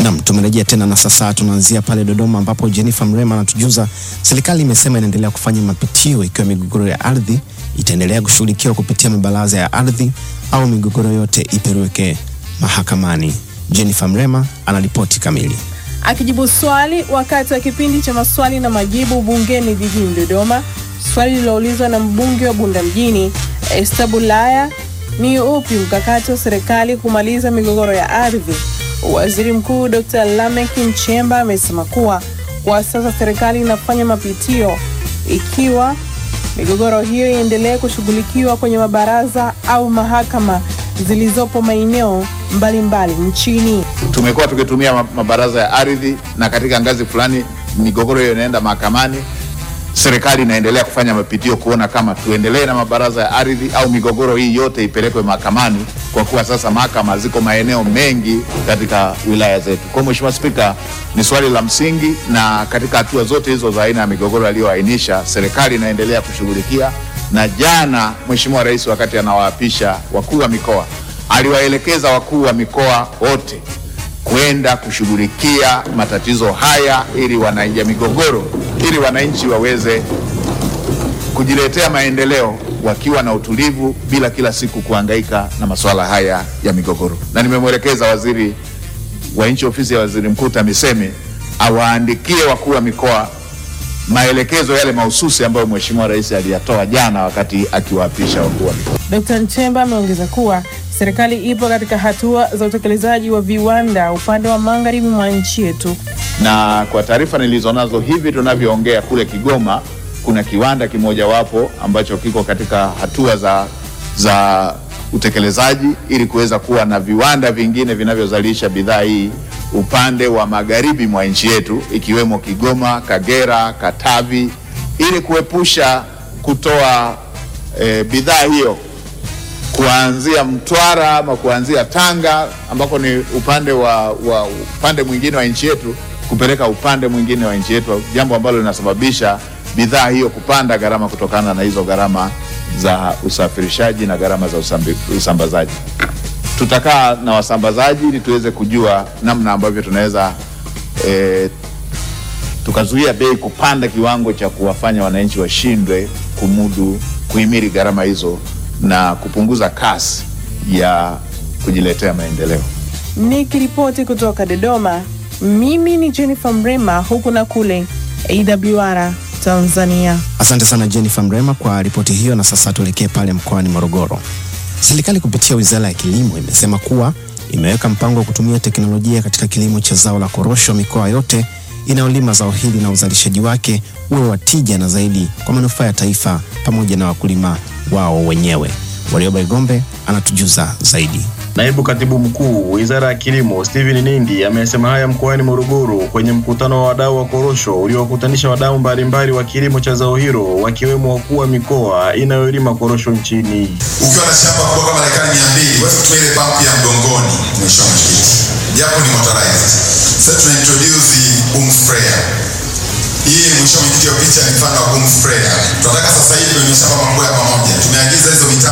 Naam, tumerejea tena na sasa tunaanzia pale Dodoma ambapo Jennifer Mrema anatujuza serikali imesema inaendelea kufanya mapitio ikiwa migogoro ya ardhi itaendelea kushughulikiwa kupitia mabaraza ya ardhi au migogoro yote ipelekwe mahakamani. Jennifer Mrema anaripoti kamili. Akijibu swali wakati wa kipindi cha maswali na majibu bungeni jijini Dodoma, swali lililoulizwa na mbunge wa Bunda mjini Esther Bulaya, ni upi mkakati wa serikali kumaliza migogoro ya ardhi? Waziri Mkuu Dr. Lameck Nchemba amesema kuwa kwa sasa serikali inafanya mapitio ikiwa migogoro hiyo iendelee kushughulikiwa kwenye mabaraza au mahakama zilizopo maeneo mbalimbali nchini. Tumekuwa tukitumia ma- mabaraza ya ardhi na katika ngazi fulani migogoro hiyo inaenda mahakamani. Serikali inaendelea kufanya mapitio kuona kama tuendelee na mabaraza ya ardhi au migogoro hii yote ipelekwe mahakamani, kwa kuwa sasa mahakama ziko maeneo mengi katika wilaya zetu. Kwa Mheshimiwa Spika, ni swali la msingi, na katika hatua zote hizo za aina ya migogoro aliyoainisha, serikali inaendelea kushughulikia, na jana Mheshimiwa Rais wakati anawaapisha wakuu wa mikoa aliwaelekeza wakuu wa mikoa wote kwenda kushughulikia matatizo haya ili wananchi ya migogoro ili wananchi waweze kujiletea maendeleo wakiwa na utulivu bila kila siku kuhangaika na masuala haya ya migogoro. Na nimemwelekeza waziri wa nchi ofisi ya waziri mkuu TAMISEMI awaandikie wakuu wa mikoa maelekezo yale mahususi ambayo Mheshimiwa Rais aliyatoa jana wakati akiwaapisha wakuu wa mikoa. Dr. Nchemba ameongeza kuwa serikali ipo katika hatua za utekelezaji wa viwanda upande wa magharibi mwa nchi yetu. na kwa taarifa nilizonazo hivi tunavyoongea kule Kigoma kuna kiwanda kimojawapo ambacho kiko katika hatua za, za utekelezaji ili kuweza kuwa na viwanda vingine vinavyozalisha bidhaa hii upande wa magharibi mwa nchi yetu ikiwemo Kigoma, Kagera, Katavi ili kuepusha kutoa e, bidhaa hiyo kuanzia Mtwara ama kuanzia Tanga ambako ni upande wa, wa upande mwingine wa nchi yetu kupeleka upande mwingine wa nchi yetu, jambo ambalo linasababisha bidhaa hiyo kupanda gharama kutokana na hizo gharama za usafirishaji na gharama za usambi, usambazaji. Tutakaa na wasambazaji ili tuweze kujua namna ambavyo tunaweza eh, tukazuia bei kupanda kiwango cha kuwafanya wananchi washindwe kumudu kuhimili gharama hizo na kupunguza kasi ya kujiletea maendeleo. Nikiripoti kutoka Dodoma, mimi ni Jennifer Mrema, huku na kule AWR Tanzania. Asante sana Jennifer Mrema kwa ripoti hiyo, na sasa tuelekee pale mkoani Morogoro. Serikali kupitia Wizara ya Kilimo imesema kuwa imeweka mpango wa kutumia teknolojia katika kilimo cha zao la korosho mikoa yote inayolima zao hili na uzalishaji wake uwe wa tija na zaidi kwa manufaa ya taifa pamoja na wakulima wao wenyewe. Warioba Igombe anatujuza zaidi. Naibu Katibu Mkuu Wizara ya Kilimo Steven Nindi amesema haya mkoani Morogoro kwenye mkutano wa wadau wa korosho uliowakutanisha wadau mbalimbali wa kilimo cha zao hilo wakiwemo wakuu wa mikoa inayolima korosho nchini. ukiwa na shamba kubwa kama ekari mia mbili huwezi kutumia ile pampu ya mgongoni mheshimiwa mwenyekiti japo ni motorized sasa tuna introduce boom sprayer hii mheshimiwa mwenyekiti wa picha ni mfano wa boom sprayer tunataka sasa hivi kwenye mashamba makubwa ya pamoja tumeagiza hizo mitambo